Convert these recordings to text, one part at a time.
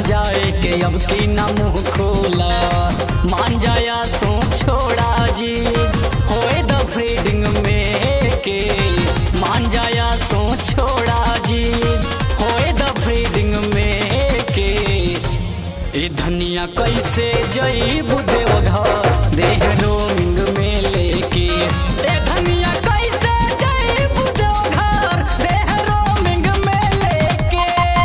जाए के अब की ना मुंह खोला मान जाया सो छोड़ा जी होए द फ्रीडिंग में के मान जाया सो छोड़ा जी होए द फ्रीडिंग में के ए धनिया कैसे जईबू देवघर देह रोमिंग में लेके ए धनिया कैसे जईबू देवघर देह रोमिंग में लेके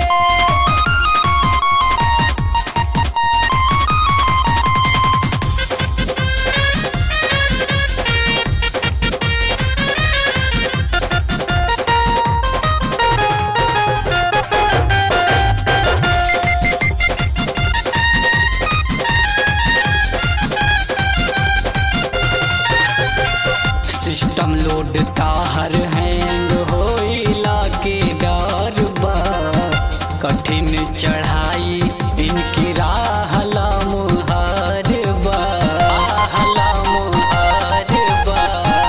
सिस्टम लोड ताहर हैंग होइला के डर बा कठिन चढ़ाई इनकी राह लम्हार बा लम्हार बा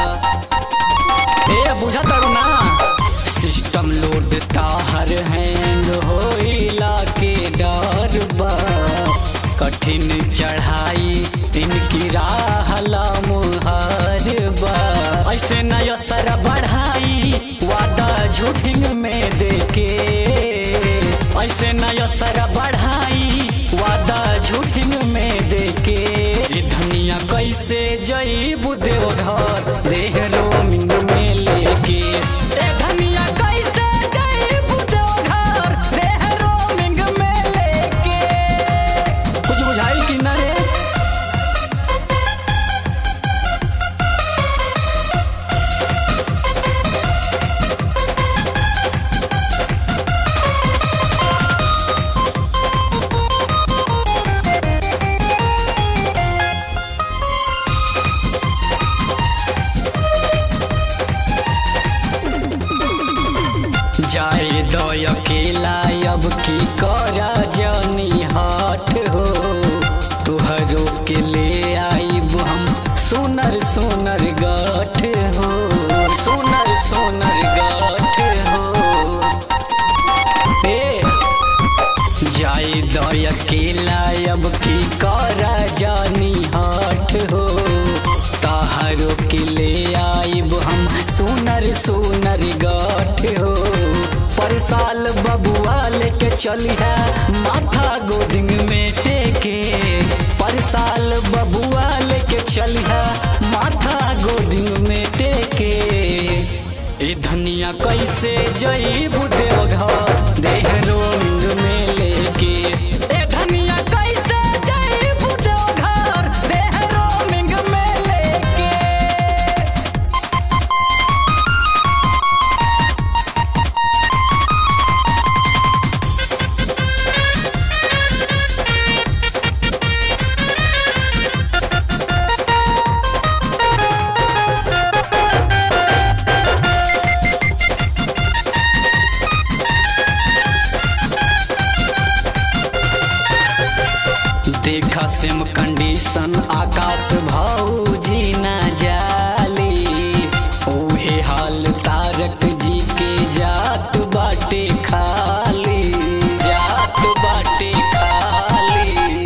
ए बुझा तरू ना सिस्टम लोड ताहर हैंग होइला के डर बा कठिन चढ़ाई इनकी राह लम्हार बा ऐसे न असर बढ़ाई वादा झूठिंग में देके ऐसे न असर बढ़ाई वादा झूठिंग में देके ए धनिया कैसे जईबू देवघर देह रोमिंग में लेके ए धनिया कैसे जईबू देवघर देह रोमिंग में लेके कुछ बुझाई कि ना रे जाए दो अकेला अब की करा जानी हाट हो तुहरो के ले आईब हम सोनर सोनर गाठ हो सोनर सोनर गाठ हो ए जाए दो अकेला अब की करा जानी हाट हो ताहरो के ले आईब हम सोनर सोनर गाठ हो पर साल बबुआ लेके चली है माथा गोदिंग में टेके पर साल बबुआ लेके चली है माथा गोदिंग में टेके ए धनिया कैसे जईबू देवघर देह रोमिंग में लेके ए धनिया कैसे जईबू देवघर देह रोमिंग में लेके देखा सिम कंडीशन आकाश भौजी न जाली ओहे हाल तारक जी के जात बाटे खाली जात बाटे खाली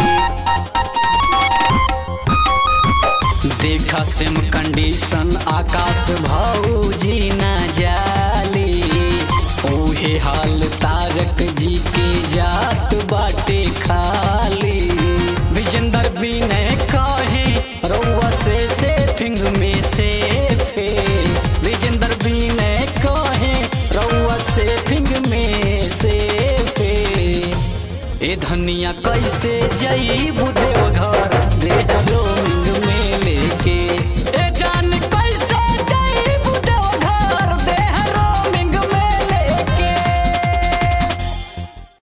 देखा सिम कंडीशन आकाश भौजी न जाली ओहे हाल तारक जी के जात बाटे खाली विजेंदर विनय कहे रउआ से से फिंग में से फे विजेंदर विनय कहे रउआ से फिंग में से फे ए धनिया कैसे जईबू